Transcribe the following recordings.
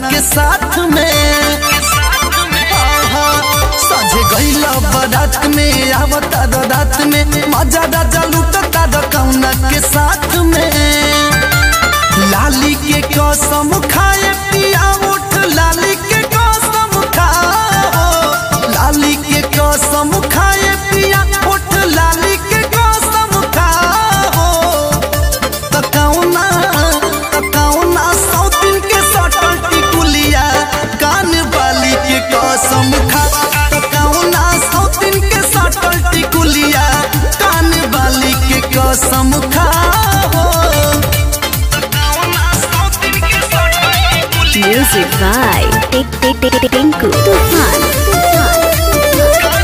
के साथ में आहा, सजे गईला बारात में आवता रात में मजा राजा लूटता कौना के साथ में लाली के कसम खाए पिया उठ लाली के कसम खाओ लाली के कसम खाए पिया उठ लाली के कसम खाओ तकौना तकौना सौतिन के सटल टिकुलिया कान बाली के कसम खा तकौना सौतिन के सटल टिकुलिया कान बाली के कसम खाओ Music by Tik Tik Tik Tik Tinku Tufan. Tufan.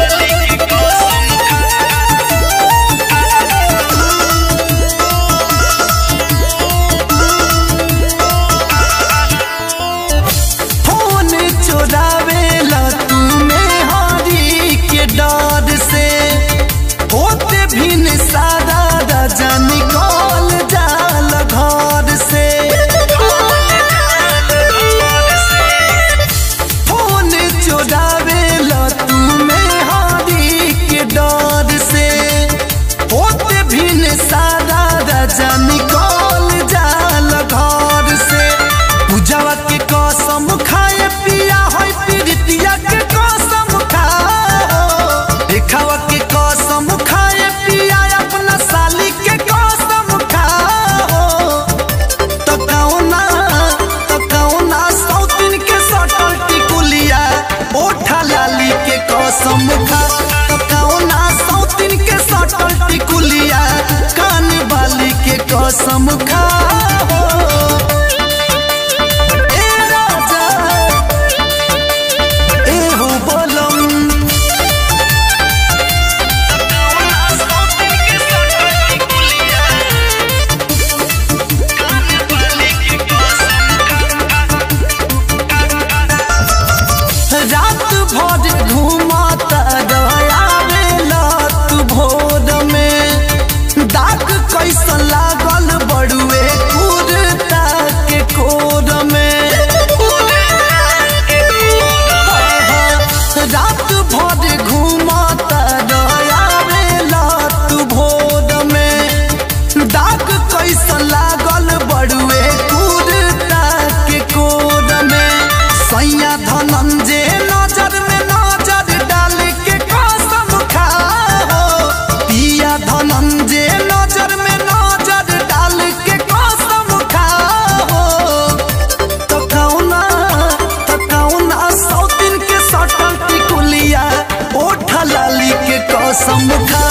Phone चोरावेला तू मेहरी के डर से होते भी न सारा राजा निकल जाल घर से फोन चोरावेला तू मेहरी के डर से होते भी न सारा राजा निकल जाल घर से पूजावा के कसम खाए पिया होई पीरितिया के कसम खाओ देखावा के कसम खाए पिया अपना साली के कसम खाओ तो कौना तो कौना सौतिन के सटल टिकुलिया ओठा लाली के कसम खा तो कौना सौतिन के सटल टिकुलिया कान बाली के कसम खाओ ए राजा ए हो बोलम रात भर घूमता गयावेला तू भोर में दाग कैसन लागल बड़ुए कुर्ता के कोर में रात भर घूमता गयावेला तू भोर में दाग कैसन लागल बड़ुए कुर्ता के कोर में सैया धनंजय नजर में नजर डाल के कसम खाओ पिया धनंजय नजर में नजर डाल के कसम खाओ तो कौना तो कौना सौतिन के सटल टिकुलिया ओठ लाली के कसम खा